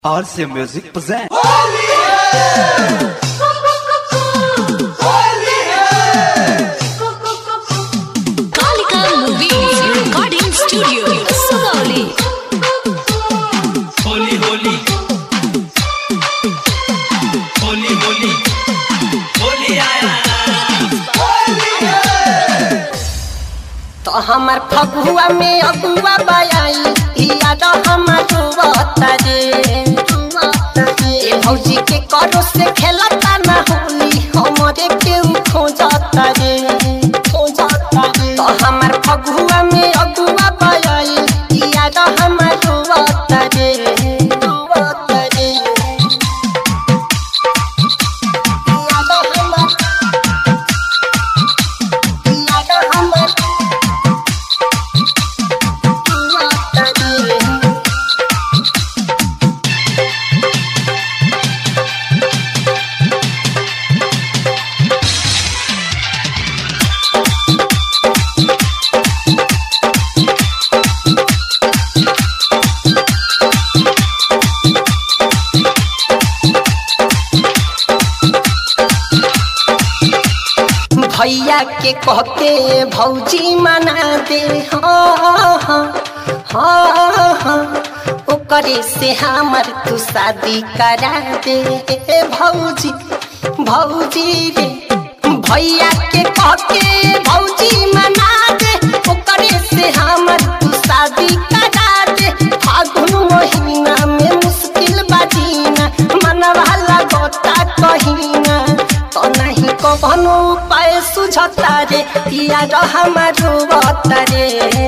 RC Music presents. Kalika Movies Recording Studio, Sugauli. Holi Holi Holi Holi Holi आया तो हमार फगुआ में अगुआ बयाई याद हमार रुवता रे ए भौजी के करो से खेलता ना होली हमरे केहू खोजता रे खोजता रे तो हमार फगुआ में अगुआ बयाई याद हमार रुवता रे रुवता रे याद हमार याद हमार भैया के कहते भौजी मना दे हाँ हाँ हाँ हाँ ओकरे से हमर तू शादी करा दे ए भौजी भौजी रे भैया के कहते भौजी मना दे ओकरे से हमर तू शादी करा दे फागुन महीना में मुश्किल बाजीना मनवा लगता कहीना तो नहीं कौनो उपाय सुझता रे यार हमारो रे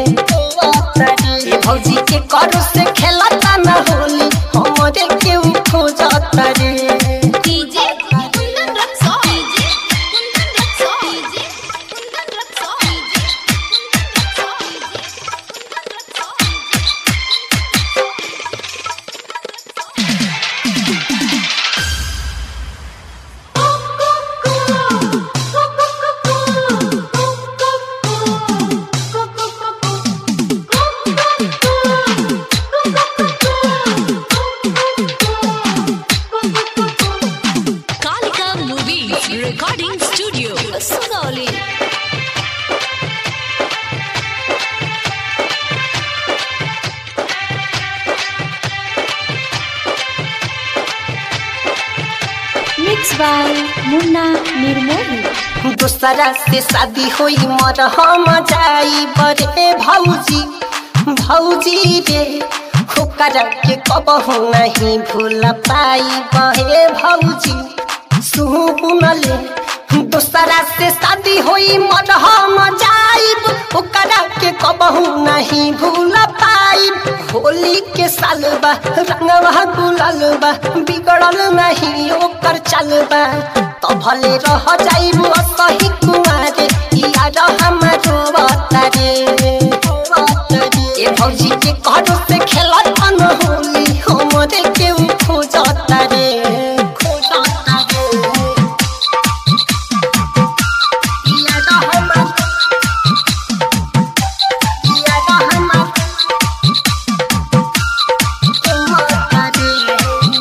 ए भौजी के करो से खेलता न होली हमरे केहू खोजता रे DJ Kundan Raksa. DJ Kundan Raksa. DJ Kundan Raksa. DJ Kundan Raksa. Kalika Movies Recording Studio, Sugauli. Mixed by Munna Nirmohi. दूसरा से शादी होई मर हम जाई बरे भौजी भौजी रे होकर के कबहू नहीं भूल पाई बहे भौजी सुनले दूसरा से शादी होई मर हम जाइब ओकर के कबहू नहीं भूल पाइब होली के साल बा रंगवा गुलाल बा बिगड़ल नहीं ओकर चलबा तो भले रह जाइब सही कुमारे यार हमारो बतारे ए भौजी के करो से खेलत न होली हमरे केहू खोजता रे खोजता रे यार हमार यार हमार खोजता रे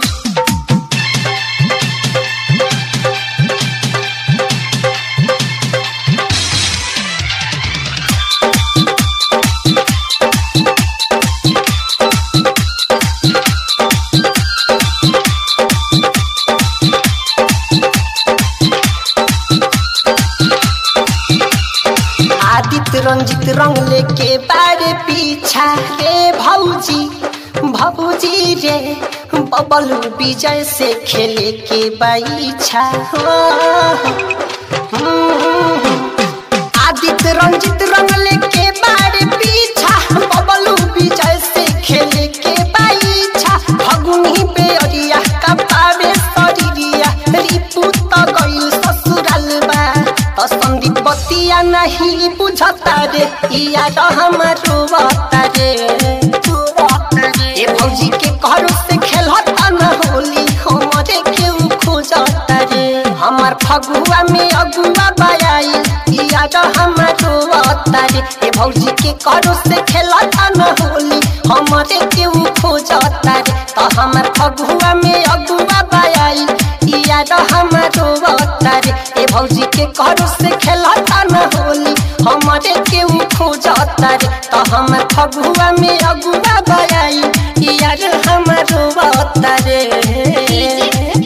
आदित्य रंजित रंग लेके बारे पीछा रे भौजी भौजी रे बबलू विजय से खेले के बाईछा आदित्य रंजित रंग लेके बारे पीछा बबलू विजय से खेले के बाईछा फगुनी बेअरिया का पावे शरीरिया रिपु त गइल ससुराल बा त संदीप बतिया नहीं बुझता रे यार हमारो बता रे ए भौजी के करो से खेलता न होली हमरे केहू खोजता रे हमार फगुआ में अगुआ बयाई यार हमारो बता रे ए भौजी के करो से खेलता न होली हमरे केहू खोजता रे तो हमर फगुआ में अगुआ बयाई याद हमारो अवतारे ए भौजी के करो से खेलता न होली हमारे के उ खोजता रे तो हमर फगुआ में अगुआ बयाई याद हमारो अवतारे